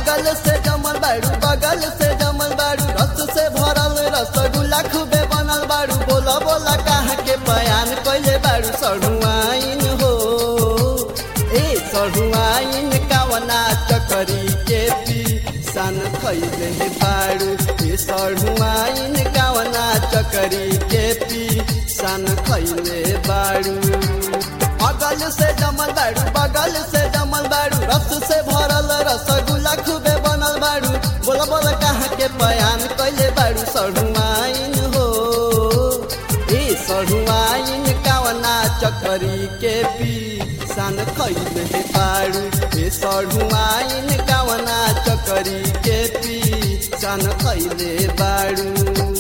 अगल से जमल बाड़ू बगल से जमल बाड़ू रस से भरल रसगुल्ला खूबे बनल बाड़ू बोला बोला कहाँ के बयान कैले बाड़ू सढ़ुआइन हो ए सढ़ुआइन कावना चकरी के पी सन खैले बाड़ू ए सढ़ुआइन कावना चकरी के पी सन खैले बाड़ू अगल से जमल बाड़ू बगल से जमल बाड़ू रस से भरल रसगुल्ला खूबे बनल बाड़ू बोला बोला कहाँ के बयान कैले बाड़ू सढ़ुआइन हो ए सढ़ुआइन कावना चकरी के पी सन खैले बाड़ू ए सढ़ुआइन कावना चकरी के पी सन खैले बाड़ू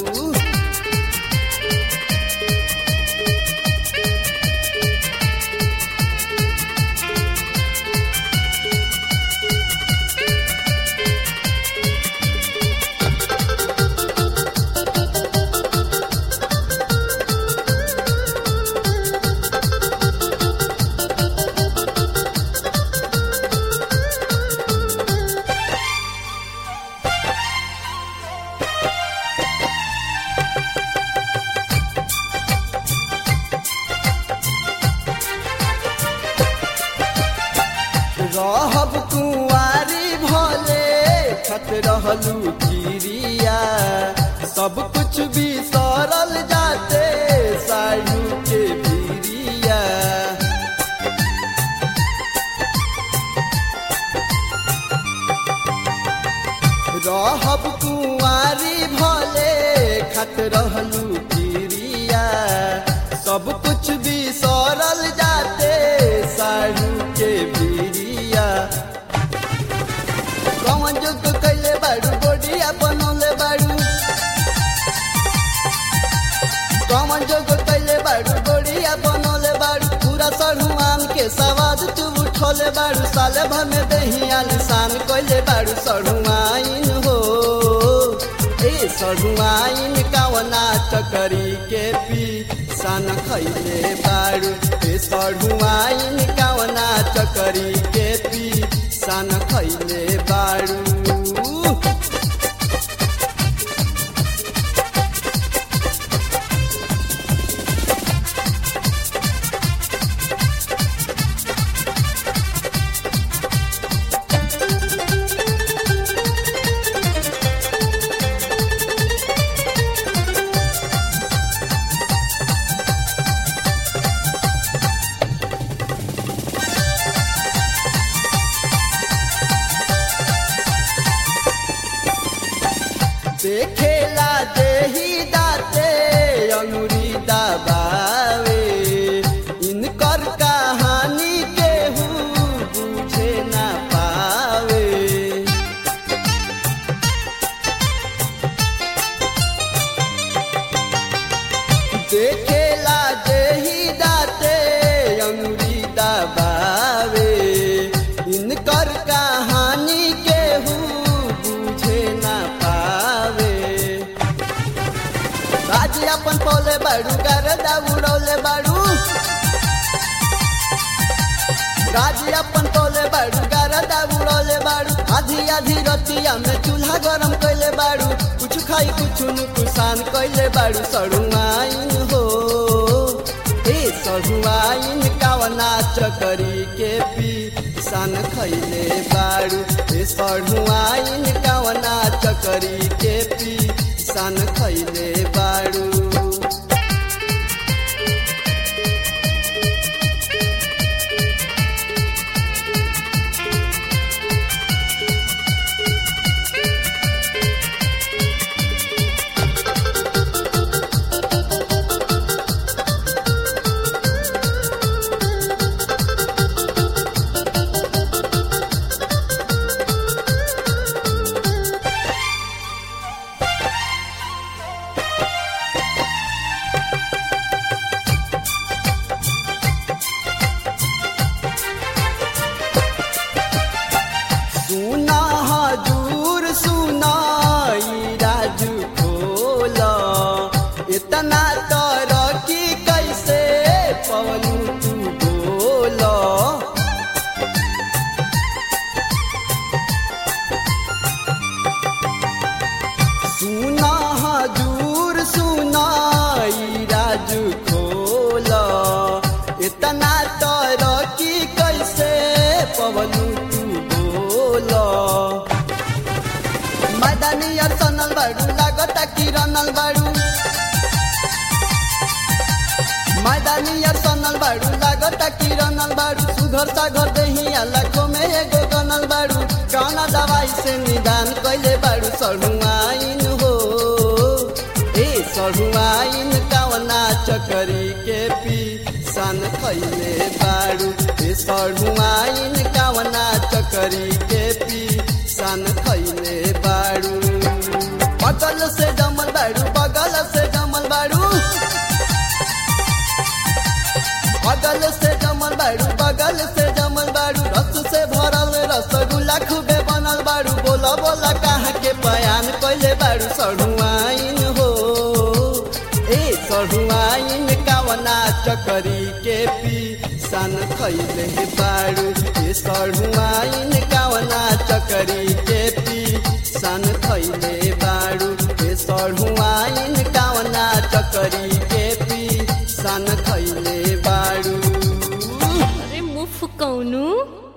रहब कुंवारी भले खत रहलू चिड़िया सब कुछ भी सरल जाते सायु के भिरिया रहब कुंवारी भले खत रहलू चिड़िया सब कुछ भी सरल जाते सायु के भिरिया कौन जोग कैले बाड़ू गोडिया बनौले बाड़ू कौन जोग कैले बाड़ू गोडिया बनौले बाड़ू पूरा सढ़ुआन के सवाद तू उठौले बाड़ू साले भर में दही आलिशान कैले बाड़ू सढ़ुआइन हो ए सढ़ुआइन कावना चकरी के पी सन खैले बाड़ू ए सढ़ुआइन कावना चकरी के पी सन खैले बाड़ू देखेला देही दाते अंगुरी दबावे इनकर कहानी केहू बुझे ना पावे देखेला देही दाते अंगुरी दबावे इनकर कहानी केहू बुझे ना पावे राज अपन पोले बाड़ू गरदा उड़ौले बाड़ू राज अपन पोले बाड़ू गरदा उड़ौले बाड़ू आधी आधी रतिया में चूल्हा गरम कैले बाड़ू कुछ खाई कुछ नुकसान कैले बाड़ू सड़ुआइन हो ए सड़ुआइन कावना चकरी के पी सन खैले बाड़ू ए सड़ुआइन कावना चकरी के पी सन खैले बाड़ू बनल बाड़ू मैदानिया सनल बाड़ू लागता कि रनल बाड़ू सुघर सागर दहिया लाखों में एगो गनल बाड़ू कौना दवाई से निदान कैले बाड़ू सढ़ुआइन हो ए सढ़ुआइन कवना चकरी के पी सन खैले बाड़ू ए सढ़ुआइन कवना चकरी के पी सन खैले बाड़ू बगल से जमल बाड़ू बगल से जमल बाड़ू बगल से जमल बाड़ू बगल से जमल बाड़ू रस से भरल रसगुल्ला खूबे बनल बाड़ू बोला बोला कहाँ के बयान कैले बाड़ू सढ़ुआइन हो ए सढ़ुआइन कावना चकरी के पी सन खैले बाड़ू ए सढ़ुआइन कावना चकरी के पी सन खैले बाड़ू ए सढ़ुआइन कावना चकरी के पी सन खैले बाड़ू अरे मुफ कौनु